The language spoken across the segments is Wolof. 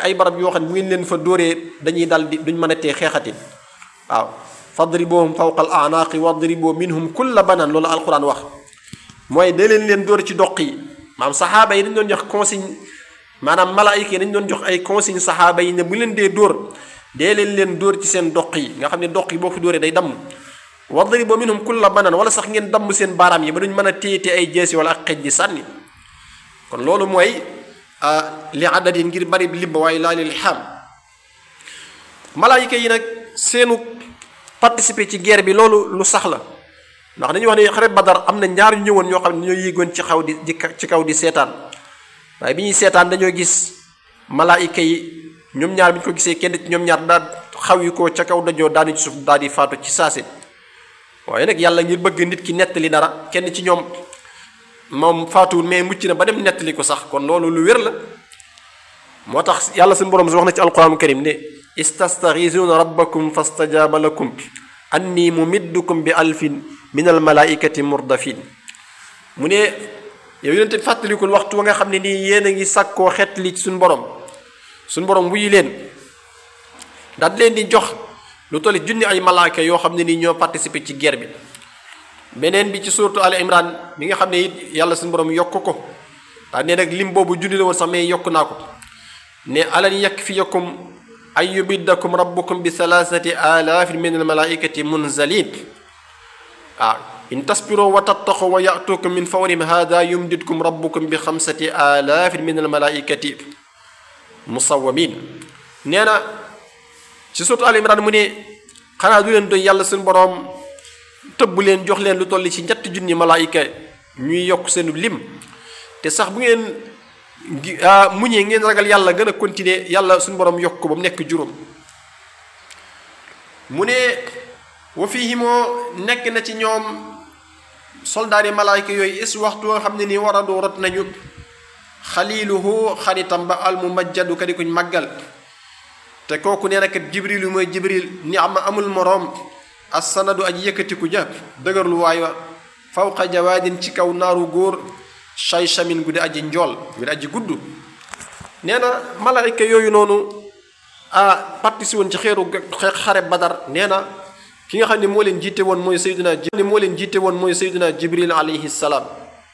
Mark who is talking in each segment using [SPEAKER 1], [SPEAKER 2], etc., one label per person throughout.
[SPEAKER 1] ay barab yoo xam ne bu ngeen leen fa dóoree dañuy dal di duñ mën a tee xeexatin waaw fadribuhum fawqa al anaaqi wadribu minhum kulla banan loolu alquran wax mooy dee leen leen dóor ci doq yi maanaam saxaaba yi dañ doon jox consigne maanaam malaayika yi dañ doon jox ay consigne saxaaba yi ne bu leen dee dóor dee leen leen dóor ci seen doq yi nga xam ne doq yi boo fa dóoree day damm wadribu minhum kulla banan wala sax ngeen damm seen baaraam yi ba duñ mën a téye ay jeesi wala ak xej di sànni kon loolu mooy li adadin ngir bari limba waaye laa lil xam malaayika yi nag seenu participer ci guerre bi loolu lu sax la ndax dañuy wax ne xare badar am na ñaar ñu ñëwoon ñoo xam ne ñoo yéegoon ci xaw di ci kaw di seetaan waaye bi ñuy seetaan dañoo gis malaayika yi ñoom ñaar bi ñu ko gisee kenn ci ñoom ñaar daal xaw yi ko ca kaw dajoo daanu ci suuf daal di faatu ci saase waaye nag yàlla ngir bëgg nit ki nettali dara kenn ci ñoom moom faatuwul mais mucc na ba dem nettali ko sax kon loolu lu wér la moo tax yàlla suñu borom si wax na ci alquran karim ne istastaxiisuuna rabbakum fastajaaba lakum anni mumiddukum bi alfin min almalaikati murdafin mu ne yow yonente bi fàttalikul waxtu wa nga xam ne nii yéen a ngi sàkkoo xeetli ci suñu borom suñu borom wuyu leen daal leen di jox lu tolli junni ay malaaka yoo xam ne nii ñoo participer ci guerre bi beneen bi ci suuratu al imran bi nga xam ne it yàlla suñu borom yokk ko daa ne nag lim boobu junni la woon sax mais yokk naa ko ne alan yakfiyakum an yubiddakum rabbukum bi thalathati alaafin min almalaikati munzalin waaw in tasbiru wa tattaqu wa yatukum min fawrihim hada yumdidkum rabbukum bi xamsati alaafin min almalaikati musawamin nee na ci suuratu al imran mu ne xanaa du leen doy yàlla suñu borom tëbb leen jox leen lu toll ci ñetti junni malaayika ñuy yokk seenu lim te sax bu ngeen muñee ngeen ragal yàlla gën a continuer yàlla suñu borom yokk ko ba mu nekk juróom mu ne wa fiihi moo nekk na ci ñoom soldaar yi malaayika yooyu is waxtu nga xam ne nii war a doo rot nañu xaliluhu xaritam ba al mumajjadu ka di kuñ màggal te kooku nee na kat jibril yu mooy jibril ni am amul moroom assanadu aji yëkkatiku ja dëgërlu waay wa fawqa jawaadin ci kaw naaru góor shaysamin gu di aji njool gu di aji gudd nee na malaayka yooyu noonu ah partisi woon ci xeeru xare badar nee na ki nga xam ne moo leen jiite woon mooy sayduna ne moo leen jiite woon mooy sayduna jibril alayhi salaam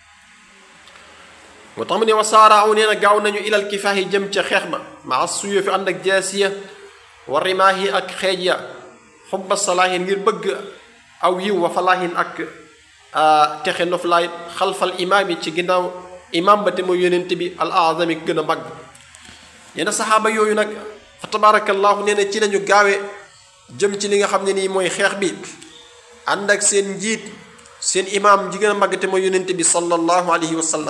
[SPEAKER 1] moo tax mu ne wa saaraaw nee na gaaw nañu ilal kifaahi jëm ca xeex ba maa suyo fi ànd ak jaasiya wa rimaahi ak xeej ya xubba salaahin ngir bëgg aw yiw wa falaahin ak texe noflaay xalfal imaam yi ci ginnaaw imaam ba te mooy yonent bi al azami gën a mag yenn saxaaba yooyu nag fa tabaarakallaahu nee na ci lañu gaawe jëm ci li nga xam ne nii mooy xeex bi ànd ak seen njiit seen imaam ji gën a mag te mooy yonent bi sallallahu alayhi wa sallam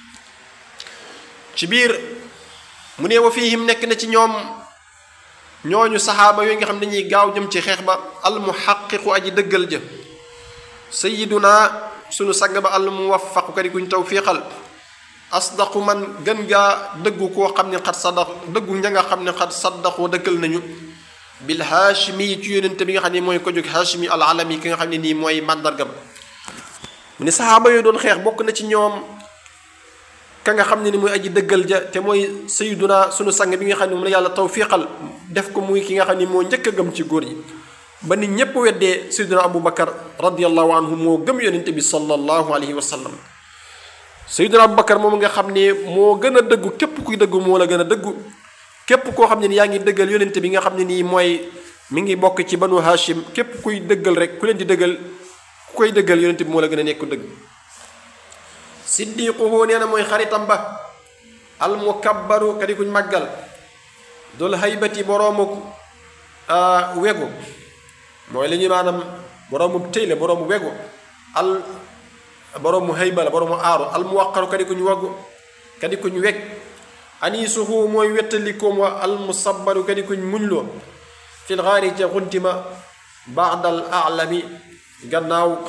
[SPEAKER 1] ci biir mu ne wa fiihim nekk na ci ñoom ñooñu saxaaba yooyu nga xam ne dañuy gaaw jëm ci xeex ba almuhaqiqu aji dëggal ja sayiduna sunu sang ba almuwaffaqu kadi kuñ tawfiqal asdaqu man gën gaa dëggu koo xam ne xat saddaq dëggu ña nga xam ne xat saddaqoo dëggal nañu bil haashimi yi ci yónente bi nga xam ne mooy ko jóg haashimi al alami ki nga xam ne nii mooy màndarga ba mu ne saxaaba yooyu doon xeex bokk na ci ñoom ka nga xam ne ni mooy aji dëggal ja te mooy sayiduna sunu sang bi nga xam ne moom la yàlla tawfiqal def ko muy ki nga xam ne moo njëkk a gëm ci góor yi ba nit ñépp weddee sayiduna abu bakar radiallahu anhu moo gëm yonente bi sallallahu alayhi wa sallam sayiduna abu bakar moom nga xam ne moo gën a dëggu képp kuy dëggu moo la gën a dëggu képp koo xam ne ni yaa ngi dëggal yonente bi nga xam ne nii mooy mi ngi bokk ci banu hashim képp kuy dëggal rek ku leen di dëggal ku koy dëggal yonente bi moo la gën a nekk dëgg siddiquhu nee na mooy xaritam ba almukabbaru kadi kuñ màggal dul haybati boroomu wegu mooy li ñuy maanaam boroomu tëy la boroomu wegu al boroomu hayba la boroomu aaru almuwaqaru kadi kuñ wegu kadi kuñ weg anisuhu mooy wettalikoom wa almusabbaru kadi kuñ muñloo fil xaari ca xuntima baadal alami gannaaw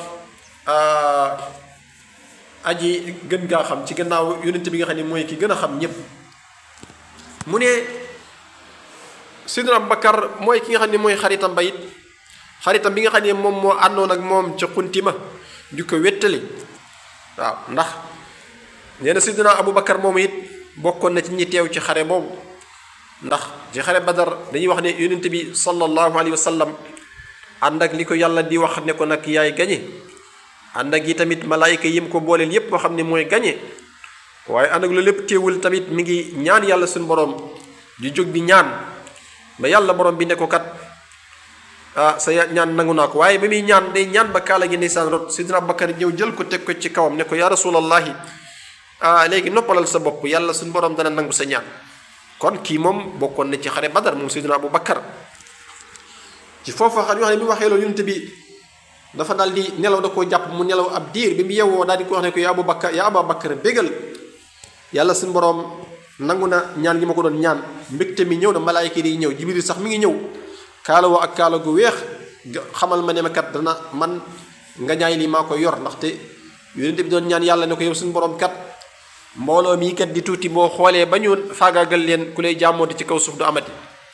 [SPEAKER 1] aji gën gaa xam ci gannaaw yonent bi nga xam ne mooy ki gën a xam ñépp mu ne sidna Abubakar mooy ki nga xam ne mooy xaritam ba it xaritam bi nga xam ne moom moo àndoon ak moom ca xunti ma di ko wéttali waaw ndax nee na sidna Abubakar moom it bokkoon na ci ñi teew ci xare boobu ndax ci xare badar dañuy wax ne yonent bi sallallahu alayhi wa sallam ànd ak li ko yàlla di wax ne ko nag yaay gañe ànd ak yi tamit malaayika yim ko booleel yépp boo xam ne mooy gañe waaye ànd ak loolu lépp teewul tamit mi ngi ñaan yàlla suñu borom di jóg di ñaan ba yàlla borom bi ne ko kat ah sa ñaan nangu naa ko waaye ba muy ñaan day ñaan ba kaala gi ndeysaan rot sidina Abubakar ñëw jël ko teg ko ci kawam ne ko yaa rasulallahi ah léegi noppalal sa bopp yàlla suñu borom dana nangu sa ñaan kon kii moom bokkoon na ci xare badar moom sidina Abubakar ci foofu xam wax ne bi mu waxee loolu yonent bi dafa daal di nelaw da koo jàpp mu nelaw ab diir bi mu yewwoo daal di ko wax ne ko yaa Abubakar yaa Abubakar bégal yàlla suñu borom nangu na ñaan gi ma ko doon ñaan mbégte mi ñëw na malaayika yi ñëw jibril sax mi ngi ñëw kaala woo ak kaala gu weex xamal ma ne ma kat dana man nga ñaay lii maa ko yor ndaxte yonent bi doon ñaan yàlla ne ko yow suñu borom kat mbooloo mii kat di tuuti boo xoolee ba ñu faagaagal leen ku lay jàmmooti ci kaw suuf du amati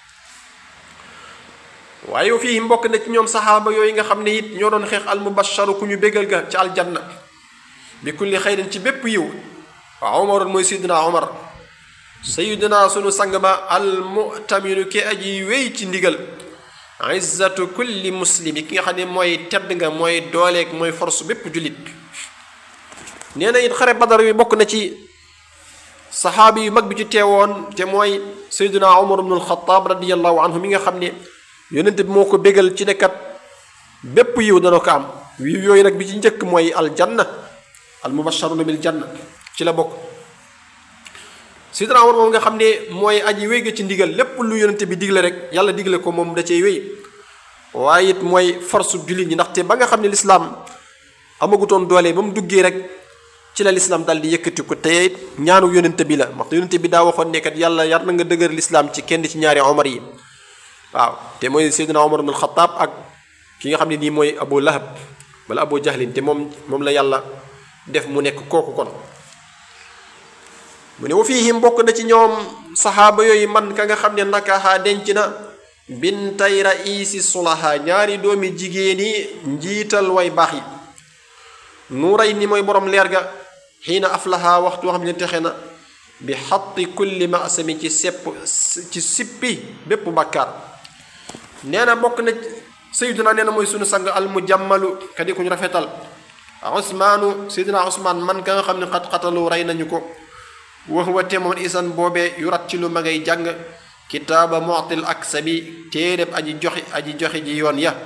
[SPEAKER 1] waaye yow fii mbokk na ci ñoom saxaaba yooyu nga xam ne it ñoo doon xeex al mubasharu ku ñu bégal ga ci aljanna bi kulli xayrin ci bépp yiw waaw Omar mooy Seydina Omar Seydina sunu sang ba al mu'taminu ki aji wéy ci ndigal izzatu kulli muslimi ki nga xam ne mooy tedd nga mooy dooleeg mooy force bépp jullit nee na it xare badar wi bokk na ci saxaabi yu mag bi ci teewoon te mooy Seydina Omar ibnul Xataab radiyallahu anhu mi nga xam ne yonent bi moo ko bégal ci nekkat bépp yiw dana ko am yiw yooyu nag bi ci njëkk mooy aljanna al mubasharuna bil janna ci la bokk sidna Umar moom nga xam ne mooy aji wéy ga ci ndigal lépp lu yonent bi digle rek yàlla digle ko moom da cey wéy waaye it mooy force jullit ñi ndaxte ba nga xam ne lislaam amagutoon doole ba mu duggee rek ci la lislaam daal di yëkkati ko te it ñaanu yonent bi la ndaxte yonent bi daa waxoon ne kat yàlla yar na nga dëgër lislaam ci kenn ci ñaari Omar yi waaw te mooy Seydina Omar ibn Xataab ak ki nga xam ne nii mooy Abu Lahab wala Abu Jahlin te moom moom la yàlla def mu nekk kooku kon mu ne wa fiihim bokk na ci ñoom saxaaba yooyu man ka nga xam ne nakaxa denc na bintay raisi sulaha ñaari doomi jigéen yi njiital way baax yi nuuray ni mooy borom leer ga xiina aflaha waxtu xam ne texe na bi xatti kulli masami ci sepp ci sippi bépp bàkkaar nee na bokk na sayyiduna nee na mooy sunu sang al mujammalu kadi ku ñu rafetal usmaanu sayyiduna usmaan man ka nga xam ne xat xatalu rey nañu ko wax wa te moom isan boobee yu rat ci lu ma ngay jàng kitaaba mu'til ak sabi téereb aji joxi aji joxe ji yoon ya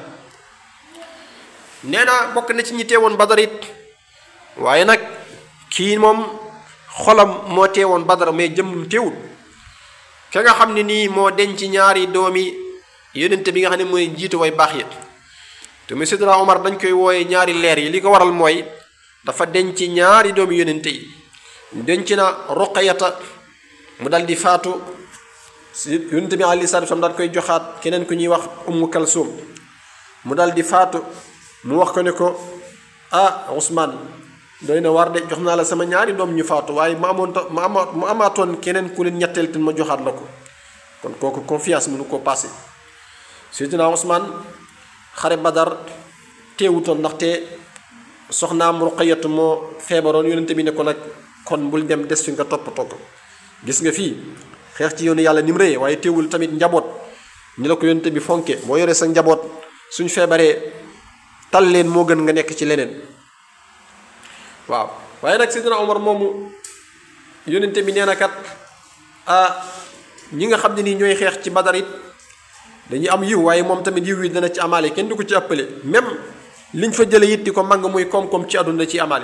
[SPEAKER 1] nee na bokk na ci ñi teewoon badar it waaye nag kii moom xolam moo teewoon badar mais jëmmum teewul ka nga xam ne nii moo denc ñaari doomi yonente bi nga xam ne mooy jiitu way baax yi te muy Seydina Omar dañ koy wooye ñaari leer yi li ko waral mooy dafa denc ñaari doomi yonente yi denc na Ruqayata mu dal di faatu yonente bi alayhi salaatu salaam daal koy joxaat keneen ku ñuy wax Ummu Kalsum mu dal di faatu mu wax ko ne ko ah Ousmane doy na war de jox naa la sama ñaari doom ñu faatu waaye ma amoon ma ama mu amaatoon keneen ku leen ñetteel te ma joxaat la ko kon kooku confiance mënu koo passé Seydina Ousmane xare Badar teewutoon ndaxte soxnaam Ruqayatu moo feebaroon yonente bi ne ko nag kon bul dem des fi nga toppatoo ko gis nga fii xeex ci yoonu yàlla ni mu rëyee waaye teewul tamit njaboot ñu la ko yonente bi fonke boo yoree sa njaboot suñ feebaree tal leen moo gën nga nekk ci leneen waaw waaye nag Seydina Omar moomu yonente bi nee na kat ah ñi nga xam ne nii ñooy xeex ci Badar it dañuy am yiw waaye moom tamit yiw yi dana ci amaale kenn du ko ci ëppale même liñ fa jële it di ko màng muy koom-koom ci àdduna ci amaale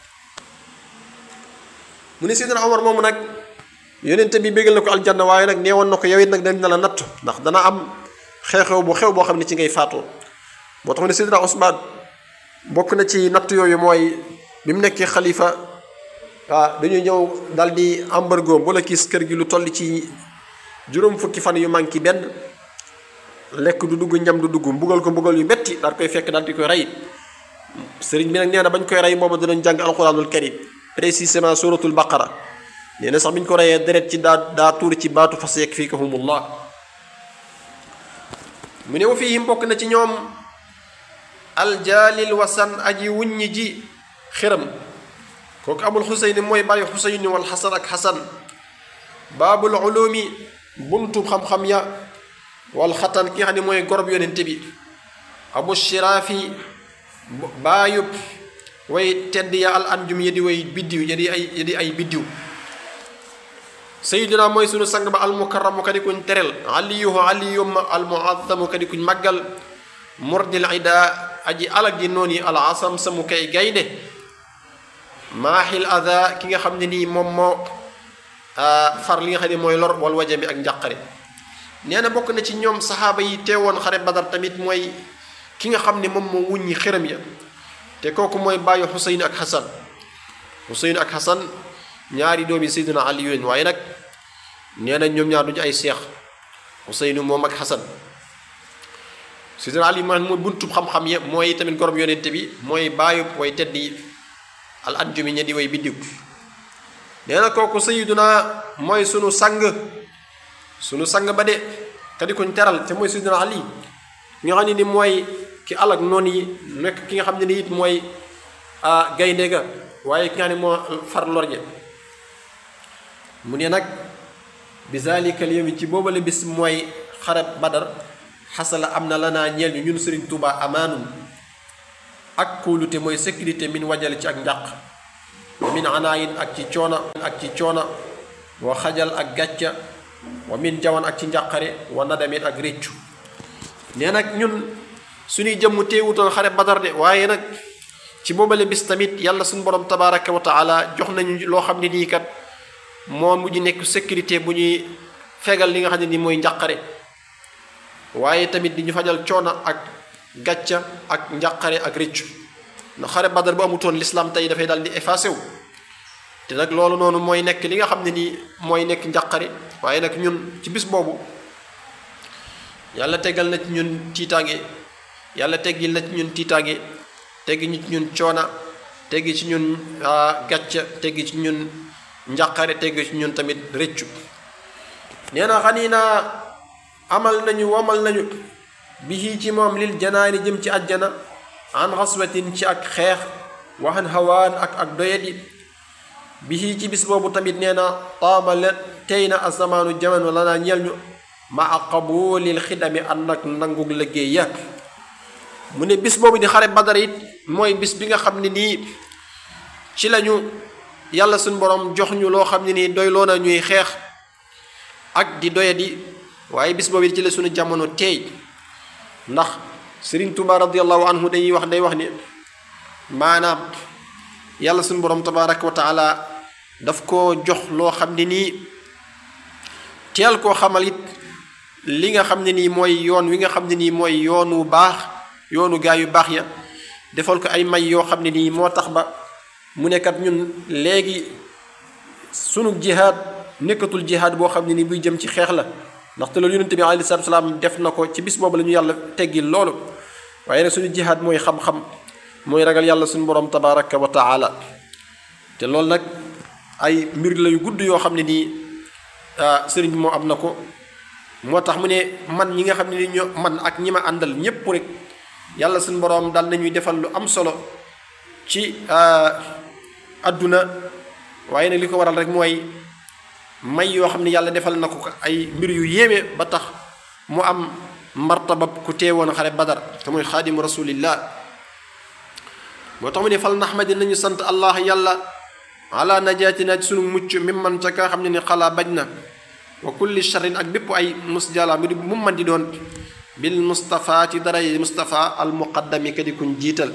[SPEAKER 1] mu ne Seydina Omar moomu nag yonente bi bégal na ko aljanna waaye nag neewoon na ko yow it nag dañ na la natt ndax dana am xew-xew bu xew boo xam ne ci ngay faatoo moo tax ne Seydina Ousmane bokk na ci natt yooyu mooy bi mu nekkee xalifa waaw dañuy ñëw dal di embargo bu la kiis kër gi lu toll ci juróom fukki fan yu manqué benn lekk du dugg ñam du dugg mbugal ko mbugal yu metti daal koy fekk daal di koy rey sëriñ bi nag nee na bañ koy rey booba danañ jàng alxuraanul karim précisément suratul baqara nee na sax bi ñu ko reyee deret ci daa daa tuur ci baatu fas yakfikahumullah mu ne wa fiihim bokk na ci ñoom aljaalil wasan aji wuññi ji xiram kooku abul xuseyni mooy bàyyi xuseyni wal xasan ak xasan baabul ulumi buntu xam-xam ya wal xatan ki nga xam ne mooy gorob yonente bi abu shiraafi baayub way tedd ya al anjum ya di way biddiw ya di ay ya di ay biddiw sayiduna mooy sunu sang ba al mukarramu kadi kuñ terel aliyuhu aliyum al muazzamu kadi kuñ màggal murdil ida aji alag di noon yi al asam samu kay gaynde maaxil ada ki nga xam ne nii moom moo far li nga xam ne mooy lor wal wajami ak njàqare nee na bokk na ci ñoom saxaaba yi teewoon xare badar tamit mooy ki nga xam ne moom moo wuññi xërëm ya te kooku mooy bàyyi xuseyn ak xasan xuseyn ak xasan ñaari doomi seydina ali yooyu waaye nag nee na ñoom ñaar duñu ay seex xuseynu moom ak xasan seydina ali man mooy buntub xam-xam ya mooy tamit gorom yonente bi mooy bàyyi way tedd yi al anjumi ña di way biddiw nee na kooku sayiduna mooy sunu sang sunu sang ba de kadi kuñ teral te mooy sayiduna ali nga xam ne ni mooy ki alak noonu yi nekk ki nga xam ne ni it mooy gaynde ga waaye ki nga xam ne moo far lorje mu ne nag bi zalika al yawmi ci boobale bis mooy xare badar xasala am na lanaa ñeel ñu ñun sëriñ Tuuba amaanum ak kóolute mooy sécurité min wajale ci ak njàq wa min anaayin ak ci coona ak ci coona wa xajal ak gàcca wa min jawan ak ci njàqare wa nadamin ak réccu nee nag ñun suñuy jëmm teewutoon xare badar de waaye nag ci boobale bis tamit yàlla suñu borom tabaraka wa taala jox nañu loo xam ne nii kat moo mujj nekk sécurité bu ñuy fegal li nga xam ne nii mooy njàqare waaye tamit di ñu fajal coona ak gàcca ak njàqare ak réccu ndax xare badar bu amutoon l'islam tey dafay daal di effacé wu te nag loolu noonu mooy nekk li nga xam ne nii mooy nekk njàqare waaye nag ñun ci bis boobu yàlla tegal na ci ñun tiitaange yàlla teggil na ci ñun tiitaange teggi ñu ci ñun coona teggi ci ñun gàcca teggi ci ñun njàqare teggi ci ñun tamit rëccu nee na xanii naa amal nañu wamal nañu bihi ci moom lil janaani jëm ci àjjana an xaswatin ci ak xeex waxan hawaan ak ak doyadi bihi ci bis boobu tamit nee na taama la tey na asamaanu jamono la naa ñeel ñu ma qabulil xidami ànd ak nangug liggéey ya mu ne bis boobu di xare badar it mooy bis bi nga xam ne nii ci lañu yàlla suñ borom jox ñu loo xam ne nii doy loo na ñuy xeex ak di doyadi waaye bis boobu ci la suñu jamono teey ndax Sëriñ Tuuba radiallahu anhu dañuy wax day wax ni maanaam yàlla suñu borom tabaraka wa taala daf ko jox loo xam ne nii teel koo xamal it li nga xam ne nii mooy yoon wi nga xam ne nii mooy yoon wu baax yoonu gaa yu baax ya defal ko ay may yoo xam ne nii moo tax ba mu nekkat ñun léegi sunu jihaad nekkatul jihaad boo xam ne nii buy jëm ci xeex la ndaxte loolu yonente bi alayhi salaatu salaam def na ko ci bis boobu la ñu yàlla teggil loolu waaye nag suñu jihaad mooy xam-xam mooy ragal yàlla suñu borom tabaraka wa taala te loolu nag ay mbir la yu gudd yoo xam ne nii sëriñ bi moo am na ko moo tax mu ne man ñi nga xam ne ni ñoo man ak ñi ma àndal ñépp rek yàlla suñu borom dal nañuy defal lu am solo ci adduna waaye nag li ko waral rek mooy may yoo xam ne yàlla defal na ko ay mbir yu yéeme ba tax mu am martaba ku teewoon xare badar te mooy xaadimu rasulillah moo tax mu ne fal naxmadi nañu sant allah yàlla ala najaatina ci sunu mucc mi man ca ka xam ne ni xalaa bañ na wa kulli charrin ak bépp ay musjala mu di mu man di doon bil mustafa ci dara yi mustafa al muqaddami ka di kuñ jiital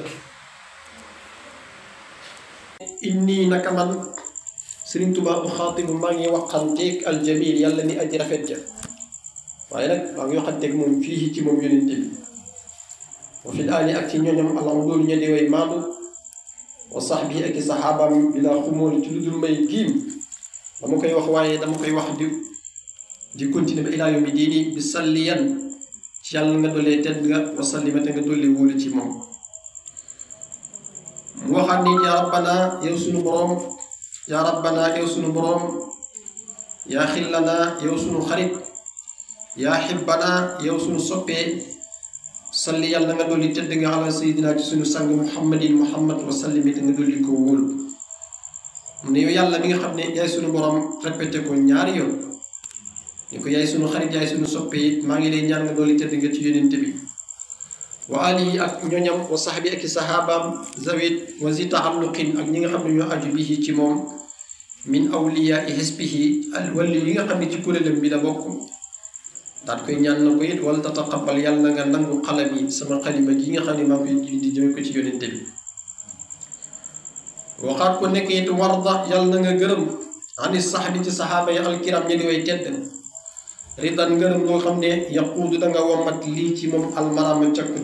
[SPEAKER 1] inni naka man Sëriñ Tuubaa bu xaatibu maa ngi waxanteeg aljamil yàlla ni aji rafet ja waaye nag maa ngi waxanteeg moom fii ci moom yonente bi wa fil aali ak ci ñooñam alam doolu ña di way maandu wa sax bi ak i saxaabaam bi laa xumóoli ci lu dul may giim dama koy wax waaye dama koy wax di di continuer ba ilaa yawmi diini bi salliyan ci yàlla nga dollee tedd nga wa sallimate nga dolli wóolu ci moom mu waxaat ni yaa rabbana yow sunu boroom yaa rabbana yow sunu boroom yaa xillana yow sunu xarit yaa xibbana yow sunu soppee salli yàlla nga dolli tedd nga ala sayidina ci sunu sang muhammadin muhammad wa sallim te nga dolli ko wóolu mu ne yow yàlla mi nga xam ne yaay sunu boroom répété ko ñaari yoon ni ko yaay sunu xarit yaay sunu soppe it maa ngi lay ñaan nga dooli tëdd nga ci yonente bi wa alihi ak ñoñam wa saxbi ak i saxaabaam zawit wa zi taalluqin ak ñi nga xam ne ñoo aju bihi ci moom min awliyaa i xisbihi al walli yi nga xam ne ci kuréelam bi la bokk daat koy ñaan na ko it wala tataqabal yàlla nga nangu xalam yi sama xalima gi nga xam ne maa ngi koy di jëme ko ci yonente bi waxaat ko nekk it warda yàlla na nga gërëm ani saxbi ci saxaaba yi alkiram ñi di way tedd ridan ngërëm loo xam ne yaquudu da nga womat lii ci moom almarama cakku